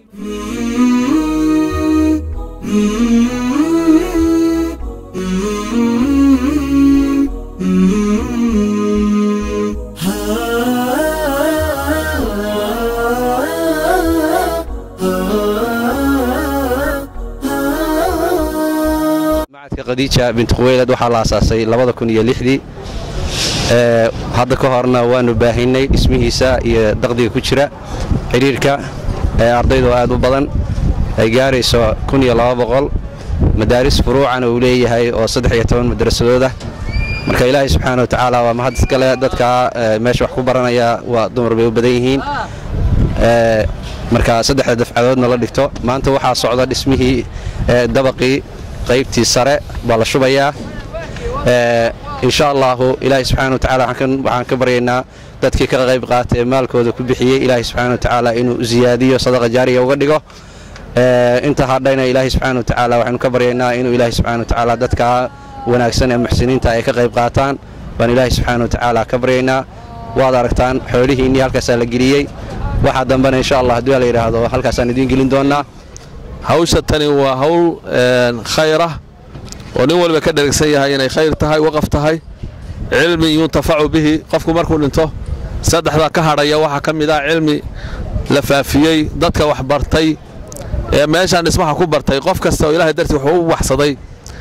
macadka khadiija bint khuweylad waxaa la asaasay labada kun iyo lixdii ee hadda ka horna waanu baahinay dhismihiisa iyo daqdiga ku jira xidhiirka ee ardaydu aad u badan ay gaarayso kun iyo laba boqol madaaris furuucana uu leeyahay oo saddex iyo toban madrasadoodah marka ilaahay subxaana wa tacaala waa mahad iskale dadka ee, meesha wax ku baranaya waa dumar bay u badan yihiin ee, marka saddexda dafcadoodna la dhigto maanta waxaa socda dhismihii ee, dabaqii qaybtii sare baa la shubayaa ee, insha allahu ilaahay subxaana wa tacaala waxaan ka- waxaan ka baryaynaa dadkii ka qayb qaatay ee maalkooda ku bixiyey ilaahay subxaana wa tacaala inuu ziyaadiyo sadaqa jaariya uga dhigo ee, inta hadhayna ilaahay subxaana wa tacaala waxaynu ka baryaynaa inuu ilaahay subxaana wa tacaala dadka wanaagsan ee muxsiniinta ay ka qayb qaataan baan ilaahay subxaana wa tacaala ka baryaynaa waad aragtaan xoolihiinnii halkaasaa la geliyey waxaa dambena insha allah haddii la yidhaahdo halkaasaan idiin gelin doonaa hawsha tani waa hawl een, khayr ah oo nin walba ka dheragsan yahay inay khayr tahay waqaf tahay cilmi yuntafacu bihi qofku markuu dhinto saddexda ka hadhaya waxaa ka mid ah cilmi la faafiyey dadka wax bartay ee meeshaan dhismaha ku bartay qof kasta oo ilaahay dartii wuxuu u waxsaday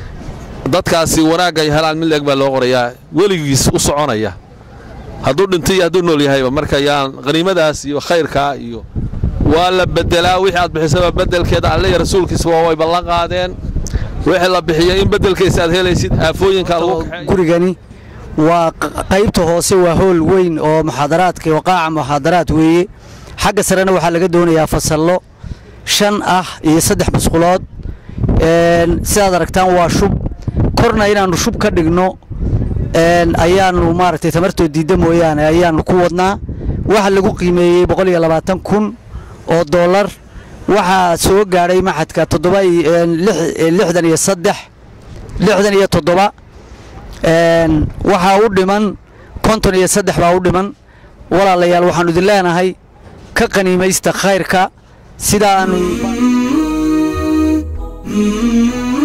dadkaasi wanaagga ay helaan mid leeg baa loo qorayaa weligiis u soconaya hadduu dhintay iyo hadduu nool yahayba marka yaan qaniimadaas iyo khayrkaa iyo waa la bedelaa wixii aad bixisaba bedelkeeda alle iyo rasuulkiisa waa way ballan qaadeen wixii la bixiyay in bedelkiisa aad helaysid aafooyinka lagu kaxeeyo gurigani waa q- qaybta hoose waa hool weyn oo muxaadaraadka waqaaca muxaadaraad weeye xagga sarena waxaa laga doonayaa fasallo shan ah iyo saddex musqulood Een, sidaad aragtaan waa shub korna inaannu shub ka dhigno een, ayaannu maaragtay tamartoo diidda mooyaane ayaannu ku wadnaa waxa lagu qiimeeyey boqol iyo labaatan kun oo dollar waxaa soo gaadhay maxadka toddoba iyo- een, lix- ee, lixdan iyo saddex lixdan iyo toddoba Een, waxaa u dhiman konton iyo saddex baa u dhiman walaalayaal waxaannu idin leenahay ka qaniimaysta khayrka sidaanu Mm-hmm.